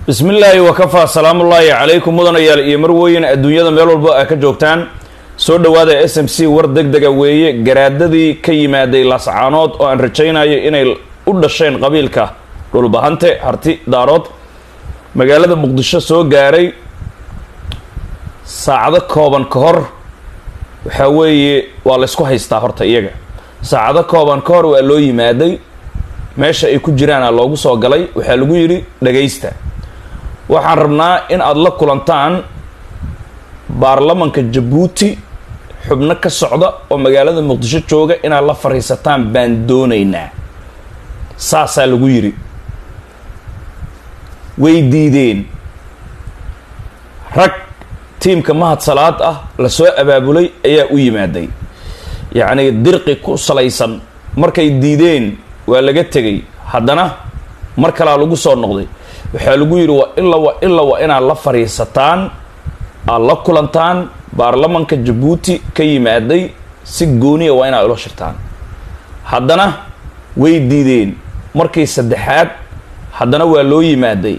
bismi illaahi wakafaa salaamullaahi calaykum mudanayaal iyo marweyn adduunyada meel walba a ka joogtaan soo dhowaada s m c war deg dega weeye garaadadii ka yimaaday laascaanood oo aan rajaynayo inay u dhasheen qabiilka dhulbahante harti daarood magaalada muqdisho soo gaaray saacado kooban ka hor waxaa weeye waa laysku haystaa horta iyaga saacado kooban ka hor waa loo yimaaday meesha ay ku jiraana loogu soo galay waxaa lagu yidhi dhagaysta waxaan rabnaa in aada la kulantaan baarlamanka jabuuti xubno ka socda oo magaalada muqdisho jooga inaad la fadhiisataan baan doonaynaa saasaa lagu yidhi way diideen rag tiimka mahad salaad ah lasoo abaabulay ayaa u yimaaday yacni dirqi ku salaysan markay diideen waa laga tegay haddana mar kalaa lagu soo noqday waxaa lagu yidhi waa ila wa ila waa inaad la fadhiisataan aad la kulantaan baarlamanka jabuuti ka yimaaday si gooniya waa inaad ula shirtaan haddana way diideen markii saddexaad haddana waa loo yimaaday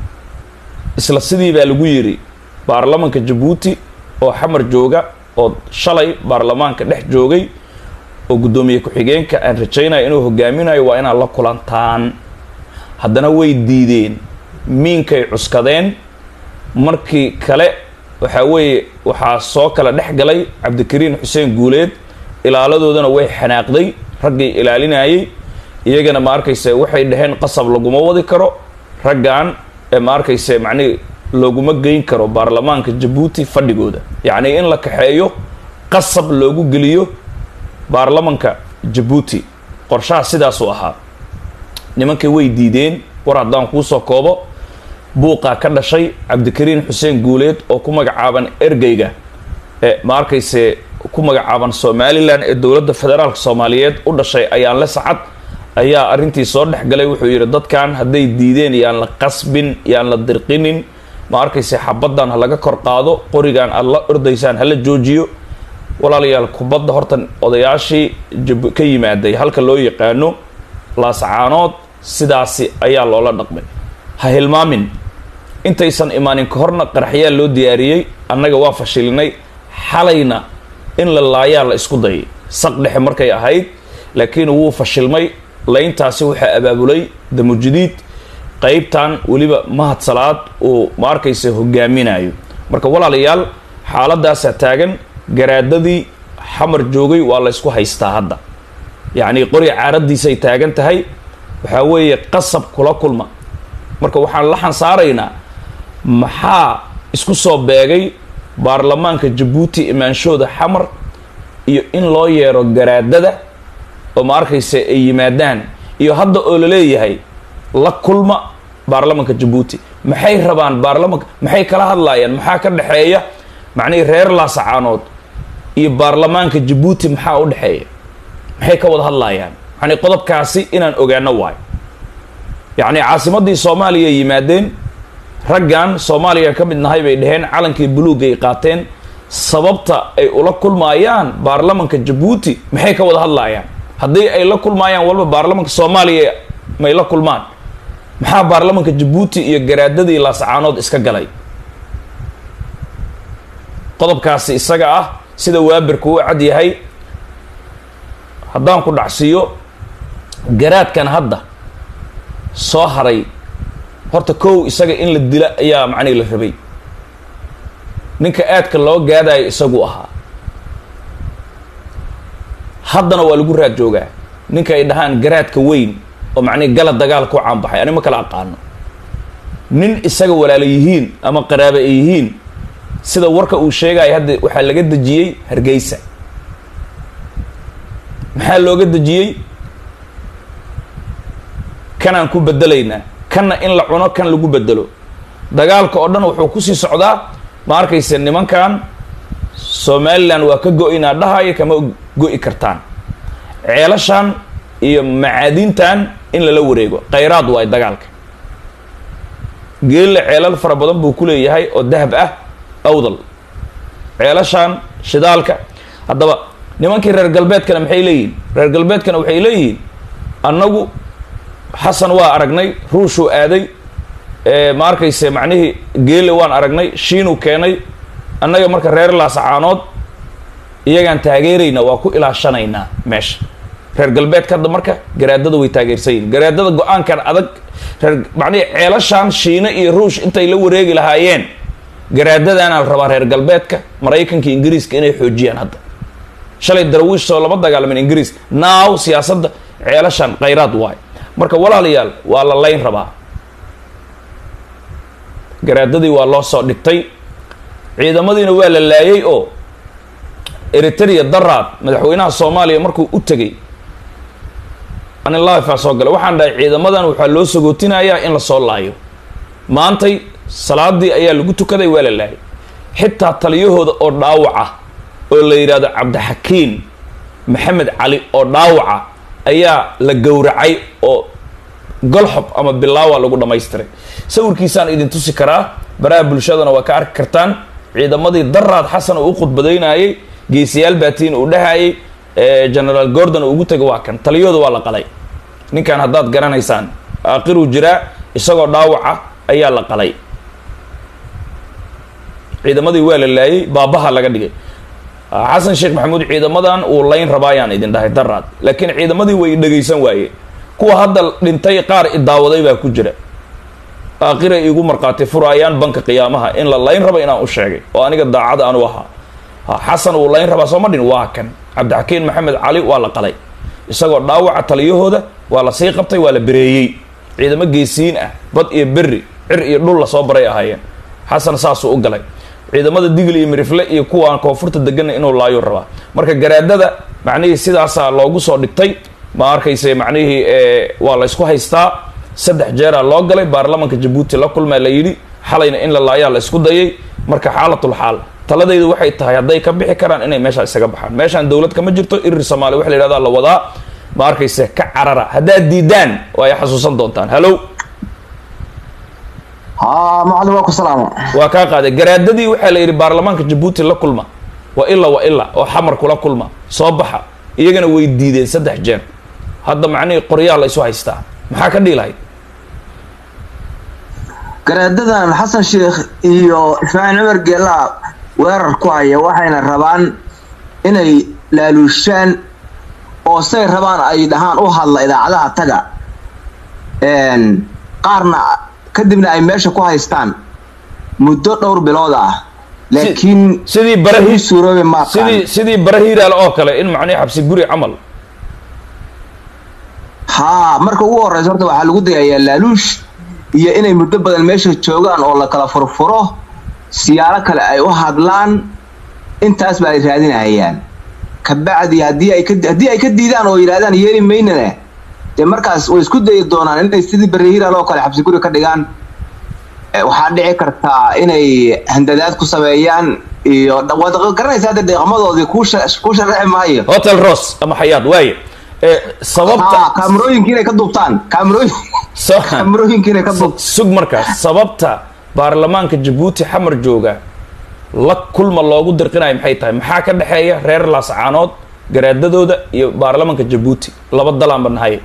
isla sidii baa lagu yidhi baarlamanka jabuuti oo xamar jooga oo shalay baarlamaanka dhex joogay oo guddoomiye ku-xigeenka aan rajaynayo inuu hogaaminayo waa inaad la kulantaan haddana way diideen miinkay cuskadeen markii kale waxaa weeye waxaa soo kala dhex galay cabdikariin xuseen guuleed ilaaladoodana way xanaaqday raggii ilaalinayay iyagana ma arkayse waxay dhaheen qasab laguma wadi karo raggan ee ma arkayse macnihi looguma geyn karo baarlamaanka jabuuti fadhigooda yacnii in la kaxeeyo qasab loogu geliyo baarlamanka jabuuti qorshaha sidaasuu ahaa nimankii way diideen war haddaan kuusoo koobo buuqaa ka dhashay cabdikariin xuseen guuleed oo ku magacaaban ergeyga ee ma arkayse ku magacaaban somalilan ee dowladda federaalka soomaaliyeed u dhashay ayaan le sacad ayaa arrintii soo dhex galay wuxuu yidhi dadkan hadday diideen yaan la qasbin yaan la dirqinin ma arkayse xabaddan ha laga kor qaado qorigan aada la ordaysaan hala joojiyo walaalayaal kubadda horta odayaashii ka yimaaday halka loo yaqaano laascaanood sidaasi ayaa loola dhaqmay ha hilmaamin intaysan imaanin ka horna qaraxyaa loo diyaariyey annaga waa fashilinay xalayna in la laayaa la isku dayay saq dhexe markay ahayd laakiin wuu fashilmay layntaasi waxaa abaabulay damujidiid qeybtan weliba mahad salaad uu ma arkaysa hogaaminayo marka walaalayaal xaaladaasaa taagan garaadadii xamar joogay waa la ysku haystaa hadda yacni qori caaradiisay taagan tahay waxaa weeye qasab kula kulma marka waxaan la xansaaraynaa maxaa isku soo beegay baarlamaanka jabuuti imaanshooda xamar iyo in loo yeero garaadada oo ma arkaysa ay yimaadaan iyo hadda oo la leeyahay la kulma baarlamanka jabuuti maxay rabaan baarlamanka maxay kala hadlaayaan maxaa ka dhexeeya macnihii reer laasacaanood iyo baarlamaanka jabuuti maxaa u dhexeeya maxay ka wada hadlaayaan yani qodobkaasi inaan ogaano waayo yacni caasimadii soomaaliya ay yimaadeen raggan soomaaliya ka mid nahay bay dhaheen calankii buluugay qaateen sababta ay ula kulmaayaan baarlamanka jabuuti maxay ka wada hadlaayaan haddii ay la kulmaayaan walba baarlamanka soomaaliya may la kulmaan maxaa baarlamanka jabuuti iyo garaadadii laascaanood iska galay qodobkaasi isaga ah sida waabirku u cad yahay haddaan ku dhacsiiyo garaadkan hadda soo haray horta kow isaga in la dila ayaa macnihi la rabay ninka aadka loo gaadayo isagu ahaa haddana waa lagu raad joogaa ninka ay dhahaan garaadka weyn oo macnihi gala dagaal ku caanbaxay ani ma kala aqaano nin isaga walaala yihiin ama qaraaba ay yihiin sida warka uu sheegayo hadda waxaa laga dejiyey hargeysa maxaa looga dejiyey kanaan ku bedelaynaa kanna in la cuno kan lagu bedelo dagaalka oo dhan wuxuu kusii socdaa ma arkayse nimankan somalilan waa ka go-inaa dhahayo kama go-i kartaan ceelashan iyo macaadintan in lala wareego khayraad waayo dagaalka geelle ceelal fara badan buu ku leeyahay oo dahab ah awdal ceelashan shidaalka haddaba nimankii reer galbeedkana maxay leeyihiin reer galbeedkana waxay leeyihiin annagu xasan waa aragnay ruushuu aaday ma arkayse macnihii geele waan aragnay shiinuu keenay annaga marka reer laasacaanood iyagaan taageerayna waa ku ilaashanaynaa meesha reer galbeedka hadda marka garaadada way taageersan yihin garaadada go-aankan adag reer macnihii ceelashaan shiine iyo ruush intay la wareegi lahaayeen garaadadaana la rabaa reer galbeedka maraykanka ingiriiska inay xoojiyaan hadda shalay darawiish soo lama dagaalamin ingiriiska naaw siyaasadda ceelashaan khayraad waay marka walaalayaal waa la layn rabaa garaadadii waa loo soo dhigtay ciidamadiina waa la laayay oo eritrea daraad madaxweynaha soomaaliya markuu u tegay anilafaa soo galay waxaan dhahay ciidamadan waxaa loo sagootinayaa in lasoo laayo maantay salaadii ayaa lagu tukaday waa la laayay xitaa taliyahooda oo dhaawaca oo la yidhaahdo cabdixakiin maxamed cali oo dhaawaca ayaa la gowracay oo golxob ama bilaawa lagu dhammaystiray sawirkiisaan idin tusi karaa baraha bulshadana waa ka arki kartaan ciidamadii daraad xasan uu u khudbadaynayay geesiyaal baatiin uu dhahayay generaal gordon uu ugu tegay waa kan taliyahooda waa la qalay ninkan haddaad garanaysaan aakhiruu jiraa isagoo dhaawaca ayaa la qalay ciidamadii waa la laayay baabaha laga dhigay xasan sheekh maxamuud ciidamadan uu layn rabaayaan idin dhahay daraad laakiin ciidamadii way dhegaysan waaye kuwa hadda dhintay qaar idaawaday baa ku jira aakhira igu markhaati furaayaan banka qiyaamaha in la layn rabo inaan u sheegay oo aniga daacada anu ahaa xasan uu layn rabaa sooma dhin waa kan cabdixakiin maxamed cali waa la qalay isagoo dhaawaca taliyahooda waa la sii qabtay waa la bereeyey ciidamo geesiyiin ah bad iyo berri cir iyo dhul lasoo baray ahaayeen xasan saasuu u galay ciidamada digl iyo mirifle iyo kuwaan koonfurta degana inuu laayo rabaa marka garaadada macnihii sidaasaa loogu soo dhigtay ma arkayse macnihii waa la ysku haystaa saddex jeeraa loo galay baarlamanka jabuuti la kulmaa la yidhi xalayna in la laayaa la isku dayay marka xaalatul xaal taladaydu waxay tahay hadday ka bixi karaan inay meeshaa isaga baxaan meeshaan dowlad kama jirto irir soomaaliya waxa la yidhahdaa la wadaa ma arkayse ka carara haddaad diidaan waa ay xasuusan doontaan hallow haa macalin waa ku salaama waa kaa qaaday garaadadii waxaa la yidhi baarlamaanka jabuuti la kulma wa ila wa ila oo xamar kula kulma soo baxa iyagana way diideen saddex jeer hadda macnihii qoryaa la isu haystaa maxaa ka dhiilahay garaadadan xasan sheekh iyo ismaaciil cumar geelaa weerar ku haya waxayna rabaan inay laaluushaan oo say rabaan ay dhahaan u hadla idaacadaha taga qaarna kadibna ay meesha ku haystaan muddo dhowr bilood ah laakiin sidii barahi suuroobi maaqaan sidii sidii barahiiraal oo kale in macnihi xabsi guri camal haa marka ugu horeysa horta waxaa lagu dayayaa laaluush iyo inay muddo badan meesha joogaan oo la kala furfuro siyaalo kale ay u hadlaan intaasba ay raadinahayaan kabacdi haddii ay ka haddii ay ka diidaan oo yidhahdaan yeeli maynana dee markaas way isku dayi doonaan inay sidii barahiiraal oo kale xabsi guri ka dhigaan waxaa dhici kartaa inay handadaad ku sameeyaan iyo waad garanaysaa dee deeqamadoodii kuu kuu sharaxi maayo hotel ross ama xayaad waaye sababta haa kaamarooyinka inay ka duubtaan kaamarooyin kaamarooyinka inay ka duub sug markaas sababta baarlamaanka jabuuti xamar jooga la kulma loogu dirqinayo maxay tahay maxaa ka dhexeeya reer laascaanood garaadadooda iyo baarlamaanka jabuuti laba dalaanba nahay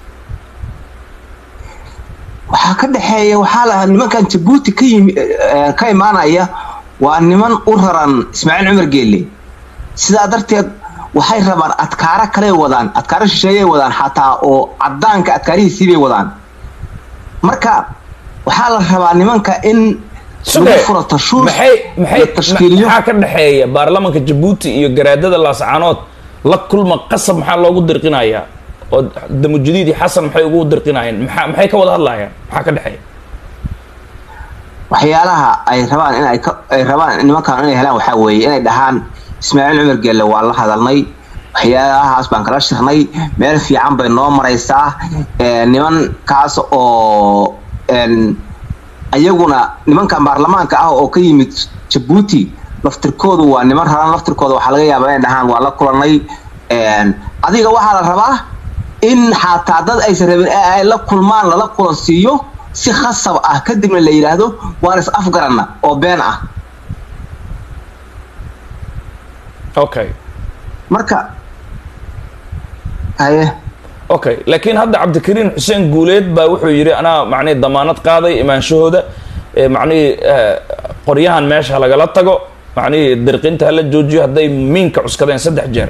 waxaa ka dhexeeya waxaa lahaa nimankan jabuuti ka yimi ka imaanaya waa niman u raran ismaaciil cumar geelle sidaa darteed waxay rabaan adkaaro kaley wadaan adkaaro shisheeyay wadaan xataa oo cadaanka adkaarihiisiibay wadaan marka waxaa la rabaa nimanka in lagu furo tashuush maxay maxay la tashkiiliyo maxaa ka dhexeeya baarlamaanka jabuuti iyo garaadada laascaanood la kulma qasab maxaa loogu dirqinayaa oo damujadiid iyo xasan maxay ugu dirqinayeen maxaa maxay ka wada hadlayaan maxaa ka dhexeeya waxyaalaha ay rabaan in ay ka ay rabaan nimankan inay helaan waxaa weeye inay dhahaan ismaaciil cumar geelle waa la hadalnay waxyaalahaas baan kala shirnay meel fiican bay noo maraysaa nimankaas oo ayaguna nimankan baarlamaanka ah oo ka yimid jabuuti laftirkoodu waa niman raran laftirkooda waxaa laga yaabaa inay dhahaan waa la kulanay adiga waxaa la rabaa in xataa dad aysan rabin ay la kulmaan lala kulansiiyo si khasab ah kadibna la yidhaahdo waan is afgaranna oo been ah okay marka haye okay laakiin hadda cabdikariin xuseen guuleed baa wuxuu yidhi anaa macnihi damaanad qaaday imaanshahooda ee macnihii eh, qoryahan meesha lagala tago macnihii dirqinta hala joojiyo hadday miinka cuskadeen saddex jeer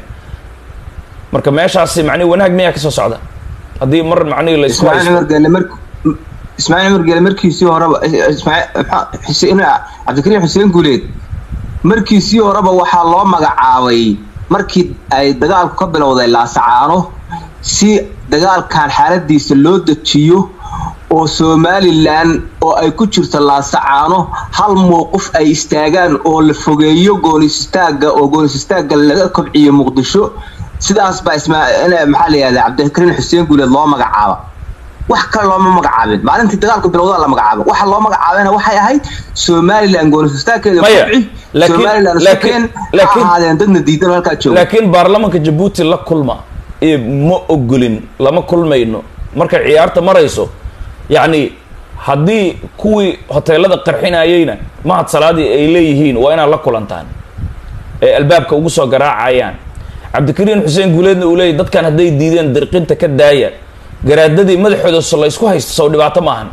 marka meeshaasi macnihi wanaag miyaa kasoo socda haddii mar macnihii la isku ismaaciil haysto cumar geelle mar ismaaciil cumar geelle markiisii horeba ismaaciil maxaa- xuseen cabdikariim xuseen guuleed markiisii horeba waxaa loo magacaabay markii ay dagaalku ka bilowday laasacaano si dagaalkan xaaladiisa loo dejiyo oo somalilan oo ay ku jirto laasacaano hal mowqif ay istaagaan oo la fogeeyo goonis istaaga oo goonis istaaga laga kobciyo muqdisho sidaas baa ismaa maxaa la yihahda cabdikariin xuseen guuleed loo magacaaba wax kale looma magacaabin maalintii dagaalku bilowdaa la magacaabay waxa loo magacaabayna waxay ahayd somalilan goonistaagkeeda Maya, kobci laakiin- somalilan laakiin- sukeen ha laakiin- ahaadeen dadna diidan oo halkaa jooga laakiin baarlamanka jabuuti la kulma ee ma ogolin lama kulmayno markay ciyaarta marayso yacni haddii kuwii hoteelada qarxinayeyna mahad salaadii ay leeyihiin waa inaad la kulantaan ee albaabka ugu soo garaacayaan cabdikariin xuseen guuleedna uu leeyahy dadkan hadday diideen dirqinta ka daaya garaadadii madaxooda so la isku haysto sow dhibaato maahan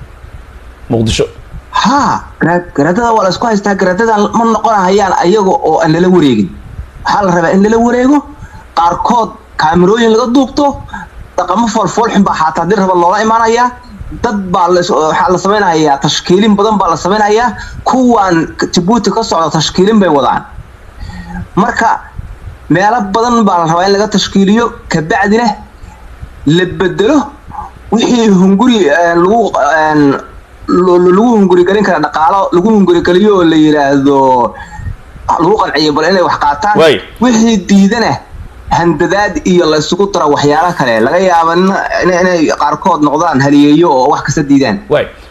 muqdisho haa gara- garaadada waa la isku haystaa garaadada ma noqonahayaan ayaga oo aan lala wareegin waxaa la rabaa in lala wareego qaarkood kaamirooyin laga duubto dhaqamo foolfoolxun baa xataa haddii raba loola imaanayaa dad baa la is- waxaa la samaynayaa tashkiilin badan baa la samaynayaa kuwan jabuuti ka socda tashkiilin bay wadaan marka meelo badan baa la rabaa in laga tashkiiliyo kabacdina la bedelo wixii hunguri eh, lagu eh, lo- lagu hungurigelin kara dhaqaalo lagu hungurigeliyo oo la yidhaahdo lagu qanciyo bal inay wax qaataan Waay. wixii diidana handadaad iyo la isugu daro waxyaalo kale laga yaaba in- in- inay qaarkood noqdaan haliyeeyo oo wax kasta diidaan waay